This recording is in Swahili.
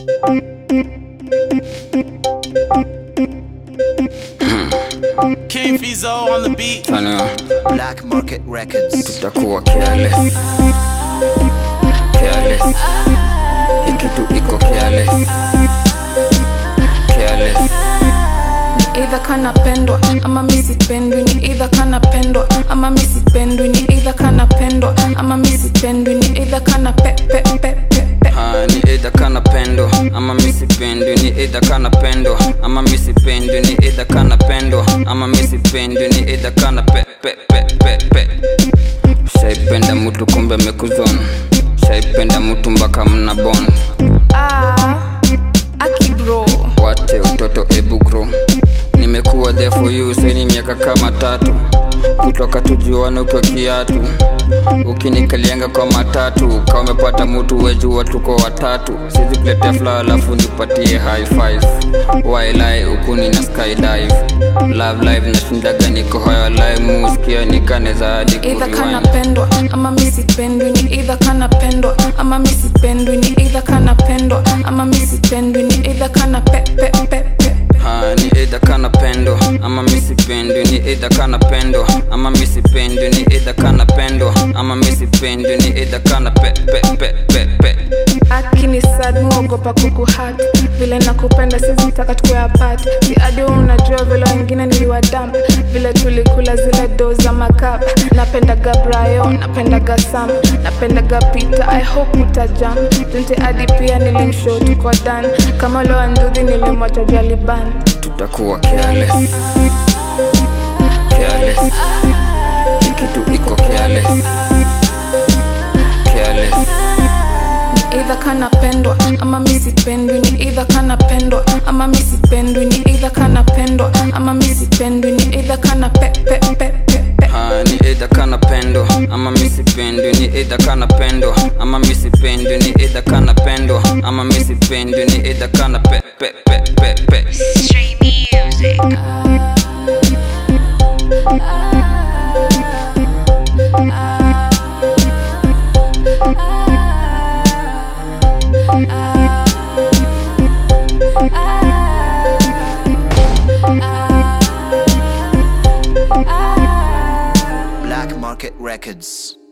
King Fizo on the beat. Tano, Black Market Records. tutakuwa careless. Careless. Hii kitu iko careless. Careless. Either kanapendwa ama mi sipendwi ni either kanapendwa ama mi sipendwi ni either kanapendwa ama mi sipendwi ni either kana pe pe pe pe pe Ah, ni either kana pendo ama mi sipendwi ni either kana pendo ama mi sipendwi ni either kana pendo ama mi sipendwi ni either kana pe pe pe pe pe shaipenda mtu kumbe amekuzona shaipenda mtu mpaka mna bond ah aki bro wate utoto ebu grow nimekuwa there for you saini miaka kama tatu kutoka tujuane ukiwa kiatu ukinikalianga kwa matatu ka umepata mutu wejua tuko watatu sizi kuletea fla alafu nipatie high five wailai ukuni na skydive love live nashindaga niko hoyo live muskia nikaneza hadi either kuriwine kanapendwa ama mi sipendwi ni either kanapendwa ama mi sipendwi ni either kanapendwa ama mi sipendwi ni either kana pe pe pe pe pe Ah, ni either kana pendo ama mi sipendwi ni either kana pendo ama mi sipendwi ni either kana pendo ama mi sipendwi ni either kana pe pe pe pe pe akini sad mwogopa kukuhat vile nakupenda sizitaka tukue apart si adi wewe unajua vile wengine niliwadamp vile tulikula zile do za makap napendaga brayo napendaga sam napendaga pita i hope utajam tunte adi pia nilimshow tuko dan kama loa nduthi nilimwacha jaliban tutakuwa careless careless Hii kitu iko careless careless either kanapendwa ama mi sipendwi ni either kanapendwa ama mi sipendwi ni either kanapendwa ama mi sipendwi ni either kana pe pe pe pe pe Ah, ni either kana pendo ama mi sipendwi ni either kana pendo ama mi sipendwi ni either kana pendo ama mi sipendwi ni either kana pe pe pe pe pe Street music. Black Market Records.